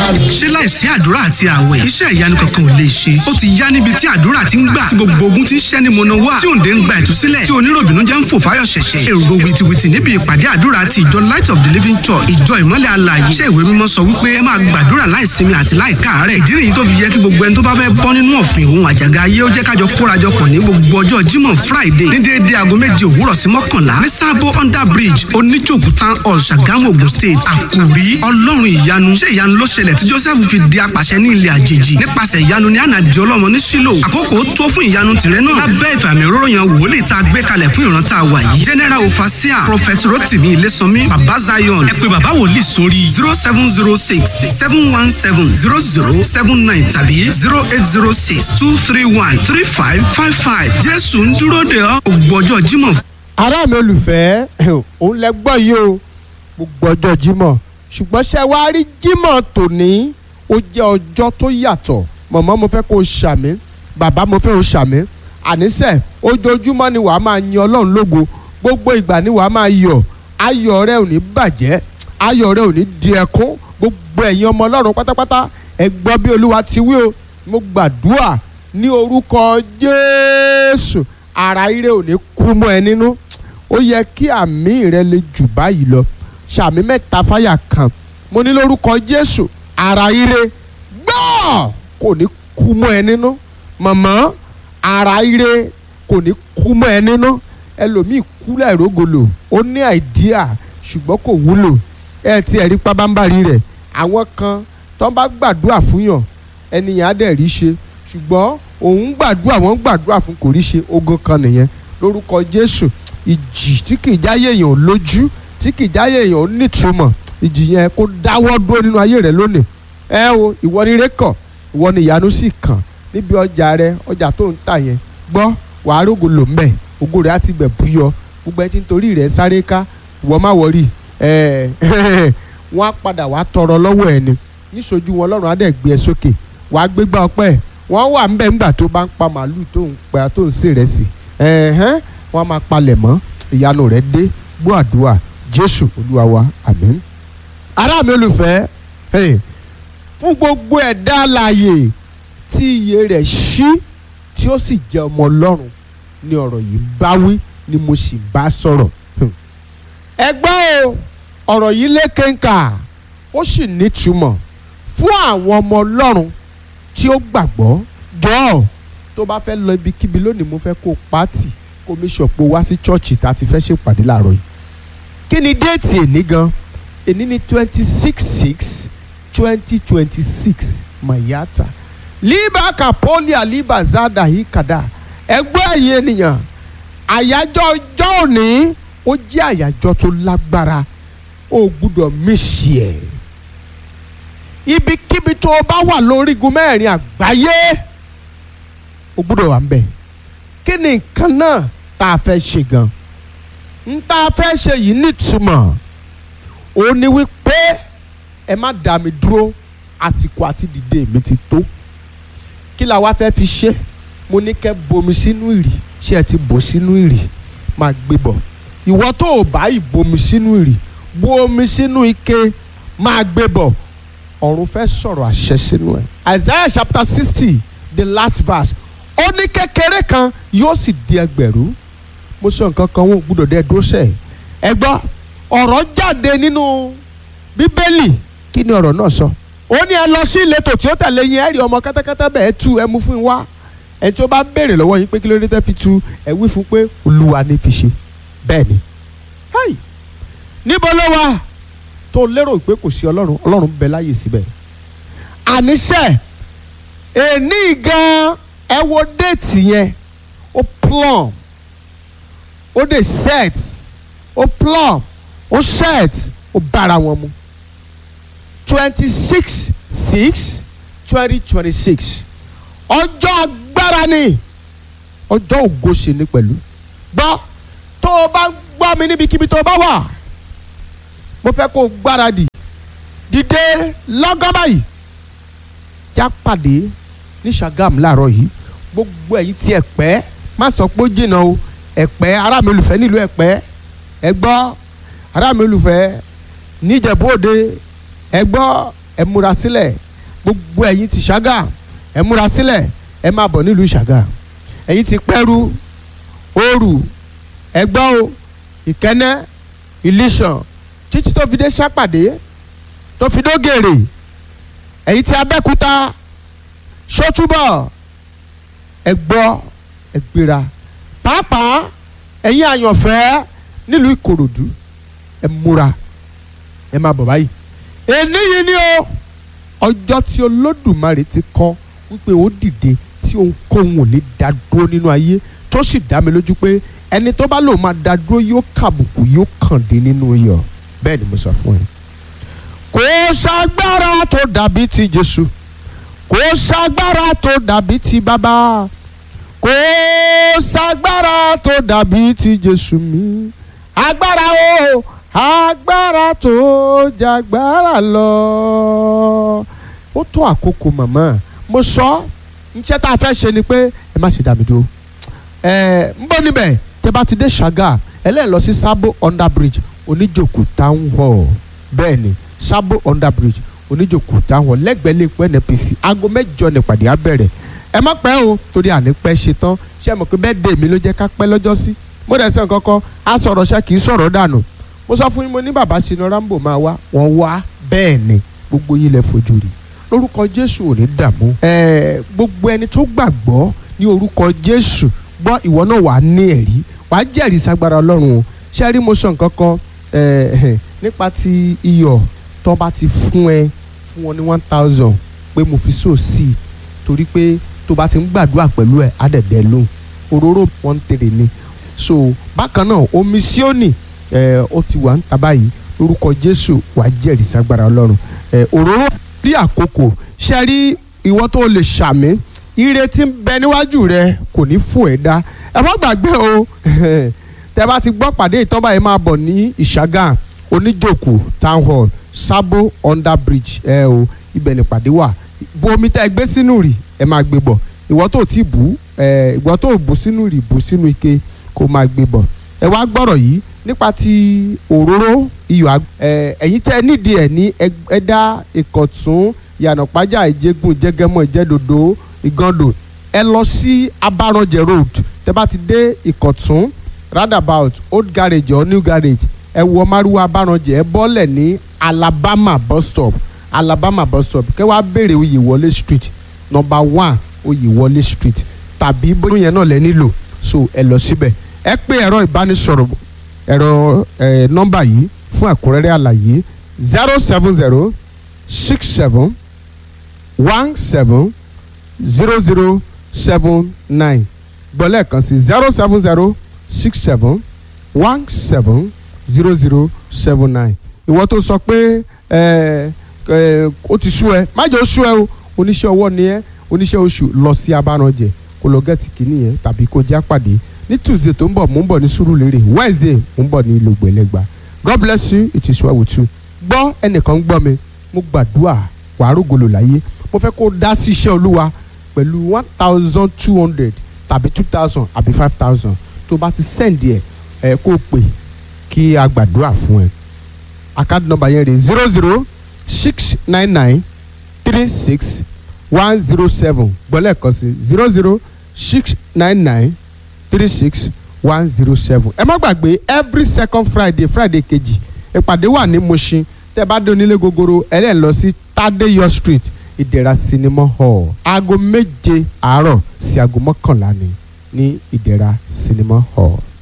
ṣé láìsí àdúrà àti àwẹ̀ iṣẹ́ ìyanu kankan ò lè ṣe ó ti yá níbi tí àdúrà ti ń gbà tí gbogbo ogun ti ń ṣẹ́ ni mọ̀nà wá tí òǹdè ń gba ìtúsílẹ̀ tí oníròbìnú jẹ́ ń fò fáyọ̀ ṣẹ̀ṣẹ̀ èrò wìtìwìtì níbi ìpàdé àdúrà ti ìjọ light of the living church ìjọ ìmọ́lẹ̀ alààyè iṣẹ́ ìwé mímọ́ sọ wípé ẹ máa gbàdúrà láìsinmi àti láìkáàárẹ̀ ìdí nìyí tó fi yẹ kí gbogbo ẹni tó bá fẹ́ bọ́ nínú ọ̀fìn òun àjàgà ayé ó jẹ́ kájọ kórajọpọ̀ ní gbogbo ọjọ́ jímọ̀ friday ní déédéé aago méje òwúrọ̀ sí mọ́kànlá ní sábó under bridge oníjòkú town hall ṣàgámù ogun state àkòrí ọlọ́run ìyanu ṣé ìyanu ló ṣẹlẹ̀ tí joseph fi di apàṣẹ ní ilẹ̀ àjèjì nípasẹ̀ ìyanu ní ànàdì ọlọ́mọ ní sílò àkókò tó fún ìyanu tìrẹ náà lábẹ́ ìfàmì òróró yan wòlíì tá a gbé kalẹ̀ fún ìran tá a wà yìí general ofasia prophet rotimi ilésànmí baba zion ẹ pé baba wòlíì sórí zero seven zero six seven one seven zero zero seven nine tàbí zero eight zero six two three one three five five five jésù ń dúró de ọ́ gbogbo ọjọ́ jímọ̀ ará mi olùfẹ́ òun lẹ gbọ́ yìí o gbogbo ọjọ́ jímọ̀ ṣùgbọ́n ṣe wá rí jímọ̀ tòní ó jẹ́ ọjọ́ tó yàtọ̀ mọ̀mọ́ mo fẹ́ kó o ṣàmì bàbá mo fẹ́ o ṣàmì àníṣe ojoojúmọ́ ni wàá máa yin ọlọ́run lógo gbogbo ìgbà ni wàá máa yọ̀ ayọ̀ rẹ ò ní bàjẹ́ ayọ̀ rẹ ò ní di ẹkún gbogbo ẹ̀yin ọmọ ọlọ́run pátápátá ẹ gbọ́ bí olúwa ti wí o mo gbàdúrà ní orúkọ jésù ara ire ò ní kú mọ́ ẹ nínú ó yẹ kí àmì rẹ lè jù báyìí lọ ṣàmì mẹ́ta fáyà kan mo ní lórúkọ jésù ara ire gbọ́ kò ní kú mọ́ ẹ nínú màmá ara ire kò ní kú mọ́ ẹ nínú ẹlòmíì kú láìrógolo ó ní àìdíà ṣùgbọ́n kò wúlò ẹ ti ẹ̀rí pabambarì rẹ̀ àwọn kan tó ń bá gbàdúrà fún yàn ẹnìyàn á dẹ̀ rí ṣe ṣùgbọ́n òun gbàdúrà wọ́n gbàdúrà fún kò rí ṣe ogun kan nìyẹn lórúkọ jésù ìjì tí kì í jáyé èèyàn ò lójú tí kì í jáyé èèyàn ò nítumọ̀ ìjì yẹn kó dáwọ́ dúró nínú ayé rẹ lónìí ẹ o ìwọ ni ire kàn ìwọ ni ìyanu sì kàn níbi ọjà rẹ ọjà tó ń tà yẹn gbọ́ wàá rógo lò mbẹ̀ ògo rẹ̀ á ti bẹ̀ búyọ gbogbo ẹ ti ń torí rẹ̀ sáré ká ìwọ má wọrí ẹ wọ́n á padà wàá tọrọ lọ́wọ́ ẹ ni níṣojú wọn lọ́rùn á dẹ̀ gbé ẹ sókè wàá gbégbá ọpẹ́ wọ́n wà ńbẹ̀ ńgbà tó bá ń pa màálù tó ń pa tó ń sè rẹ̀ sí ẹ̀hẹ́n wọ́n á máa palẹ̀ mọ́ ìyanu rẹ̀ dé gbọ́ àdúrà jésù olúwa wa àmín. ará mi olùfẹ́ fún gbogbo ẹ̀dá alààyè tí iye rẹ̀ ṣí tí ó sì jẹ́ ọmọ ọlọ́run ni ọ̀rọ̀ yìí bá wí ni mo sì bá sọ̀rọ̀. ẹ gbọ́ o ọ̀rọ̀ yìí lékenkà ó sì nítumọ̀ fún àwọn ọmọ ọlọ́run tí ó gbàgbọ́ jọ̀ọ́ tó bá fẹ́ lọ ibikíbi lónìí mo fẹ́ kó pàtì kó mi ṣọ̀pọ̀ wá sí chọ́ọ̀chì tá a ti fẹ́ ṣèpàdé láàárọ̀ yìí. kí ni déètì èní gan èní ni twenty six six twenty twenty six mayata liba kapolia liba zada hikada ẹgbẹ́ ẹ̀yìn ènìyàn àyájọ́ ọjọ́ òní ó jẹ́ àyájọ́ tó lágbára ó gbúdọ̀ mísì ẹ̀ ibikíbi tó o bá wà lórígun mẹ́rin àgbáyé o gbúdọ̀ wà ń bẹ̀ kí ni nǹkan náà tá a fẹ́ ṣe gan n tá a fẹ́ ṣe yìí nítumọ̀ ó ní wípé ẹ má dá mi dúró àsìkò àti dìde mi ti tó kí la wá fẹ́ fi ṣe mo ní kẹ́ bomi sínú ìrì ṣé ẹ ti bò sínú ìrì máa gbé bọ̀ ìwọ tó o bá ìbomi sínú ìrì bu omi sínú ike máa gbé bọ̀ ọ̀run fẹ́ sọ̀rọ̀ àṣẹ sínú ẹ̀ Isaiah chapter sixty the last verse ó ní kékeré kan yóò sì di ẹgbẹ̀rún mo sọ nǹkan kan wọn ò gbúdọ̀ dẹ́ dúró sẹ́ẹ̀ ẹ gbọ́ ọ̀rọ̀ jáde nínú bíbélì kí ni ọ̀rọ̀ náà sọ ó ní ẹ lọ sí ìletò tí ó tẹ̀lé yín ẹ rí ọmọ kẹ́tẹ́kẹ́tẹ́ bẹ́ẹ̀ tú ẹ mú fún wa ẹ tí ó bá béèrè lọ́wọ́ yín pé kí ló dé tẹ́ fi tú ẹ wí fún pé olúwa ní fi ṣe bẹ́ẹ̀ ni háì níbo ló wà tó lérò pé kò sí ọlọ́run ọlọ́run bẹ láyè síbẹ̀ àníṣe èní gan ẹ wo déètì yẹn ó plum ó dé set ó plum ó set ó bára wọn mu twenty six six twenty twenty six ọjọ́ agbára ni ọjọ́ ògo sì ni pẹ̀lú gbọ́ tó o bá gbọ́ mi níbikíbi tó o bá wà mo fẹ́ kó o gbáradì dìde lọ́gán báyìí já pàdé ní Ṣàgámù láàárọ̀ yìí gbogbo ẹ̀yin tí Ẹ̀pẹ́ má sọ pé ó jìnnà o Ẹ̀pẹ́ ará mi olùfẹ́ nílùú Ẹ̀pẹ́ ẹ gbọ́ ará mi olùfẹ́ níjẹ̀bú òde ẹ gbọ́ ẹ múra sílẹ̀ gbogbo ẹ̀yin ti ṣágà ẹ múra sílẹ̀ ẹ máa bọ̀ nílùú ṣágà ẹ̀yin ti pẹ́rú òòrù ẹgbọ́ o ìkẹ́nẹ́ ìlísàn títí tó fi dé sápàdé tó fi dógèrè ẹ̀yin ti abẹ́kúta sọ́túbọ̀ ẹgbọ́ ẹgbéra pàápàá ẹ̀yin àyànfẹ́ nílùú ìkòròdú ẹ múra ẹ máa bọ̀ báyìí èní yìí ni o ọjọ́ tí olódùmarè ti kọ́ wípé ó dìde tí ohunkóhun ò ní dá dúró nínú ayé tó sì dá mi lójú pé ẹni tó bá lòun máa dá dúró yóò kàbùkù yóò kàn dé nínú iyọ̀ bẹ́ẹ̀ ni mo sọ fún ẹ. kò ságbára tó dàbí ti Jésù kò ságbára tó dàbí ti bàbá kò ságbára tó dàbí ti Jésù mi agbára o agbára tó jagbára lọ ó tó àkókò màmá mo sọ iṣẹ́ tá a fẹ́ ṣe ni pé ẹ má ṣe dá mi dúró ẹ ń bọ́ níbẹ̀ tẹ́ bá ti dé ṣàgà ẹlẹ́yìn lọ sí sábò under bridge oníjòkó town hall bẹ́ẹ̀ ni sábò under bridge oníjòkó town hall lẹ́gbẹ̀ẹ́ lè pẹ́ NPC aago mẹ́jọ nípàdé á bẹ̀rẹ̀ ẹ má pẹ́ o torí àní pẹ́ ṣe tán ṣé ẹ mọ̀ pé bẹ́ẹ̀ dé mi ló jẹ́ ká pẹ́ lọ́jọ́ sí mo dẹ̀ sẹ́n kọ́kọ́ á sọ̀rọ̀ ṣá kì í sọ̀rọ̀ dànù mo sọ fún yín mo ní bàbá sinú rambo máa wá wọ́n wá bẹ́ẹ̀ ni gbogbo yín lẹ fojú rí lórúkọ Jésù ò ní dààmú ẹ̀ẹ́ gbogbo ẹni tó gbàgbọ́ ní orúkọ Jésù gbọ́ ìwọ náà wàá ní ẹ̀rí wàá jẹ́rìí sagbára Ọlọ́run o ṣé rí mo sọ nǹkan kan nípa ti iyọ̀ tó bá ti fún ẹ fún wọn ní one thousand pé mo fi so sí i torí pé tó bá ti ń gbàdúrà pẹ̀lú ẹ̀ á dẹ̀dẹ̀ lóhùn òróró wọn tèrè ni so bákan náà omi síónì ó ti wà ń ta báyìí lórúkọ Jésù wàá jẹ́rìí sagbára Ọlọ́run òróró rí àkókò ṣe rí ìwọ tó lè ṣàmì ire tí ń bẹ níwájú rẹ kò ní fún ẹ dá ẹ má gbàgbé o tẹ bá ti gbọ́ pàdé ìtọ́ba yìí máa bọ̀ ní ìṣàgà oníjòkó town hall sábò under bridge ẹ o ibẹ̀ ní pàdé wà bu omi tẹ́ ẹ gbé sínú rì ẹ máa gbé bọ̀ ìwọ tó ti bù ẹ ìwọ tó bù sínú rì bù sínú ike kó máa gbé bọ̀ ẹ wá gbọ́rọ̀ yìí nípa ti òróró iyọ̀ ẹ ẹ̀yin tẹ́ nídìí ẹ̀ ní ẹ̀dá ìkọ̀tún yànnàpájà ìjẹ́gun ìjẹ́gẹ́mọ̀ ìjẹ́dòdò ìgàndò ẹ lọ sí abaranjẹ road tẹ bá ti dé ìkọ̀tún roundabout old garage or new garage ẹ wọ márùwá abaranjẹ ẹ bọ́lẹ̀ ní alabama bus stop alabama bus stop kẹ wàá béèrè oyèwọlé street number one oyèwọlé street tàbí bóyá yẹn náà lẹ nílò so ẹ lọ síbẹ̀ ẹ pé ẹ̀rọ ìbánisọ̀rọ̀ ẹ̀rọ ẹ̀ nọ́mbà yìí fún ẹ̀kúnrẹ́rẹ́ àlàyé zero seven zero six seven one seven zero zero seven nine gbọ́lẹ̀ kan sí zero seven zero six seven one seven zero zero seven nine ìwọ tó sọ pé ẹ ẹ ó ti sú ẹ má jẹ́ ó sú ẹ o oníṣẹ́ ọwọ́ ni ẹ oníṣẹ́ oṣù lọ sí abáranjẹ kó lọ gẹ́tì kìíní yẹn tàbí kó já pàdé ní tuesday tó ń bọ̀ mò ń bọ̀ ní Sùúrùlérè wednesday mò ń bọ̀ ní Ìlògbèlẹ́gbà god bless you it is well with you gbọ́ ẹnìkan gbọ́ mi mo gbàdúrà wàá rògbòlò láyé mo fẹ́ kó dá sí iṣẹ́ olúwa pẹ̀lú one thousand two hundred tàbí two thousand àbí five thousand tó bá ti send ẹ̀ ẹ̀ kó o pè kí a gbàdúrà fún ẹ. account number yẹn rè zero zero six nine nine three six one zero seven gbọ́lẹ̀ kan sí zero zero six nine nine three six one zero seven. ẹ má gbàgbé every second friday friday kejì ìpàdé wà ní Mushin tẹ́ bá dé onílé gogoro ẹ lè lọ sí Tadeyo street ìdẹ̀ra cinema hall aago méje àárọ̀ sí aago mọ́kànlá ni ní ìdẹ̀ra cinema hall.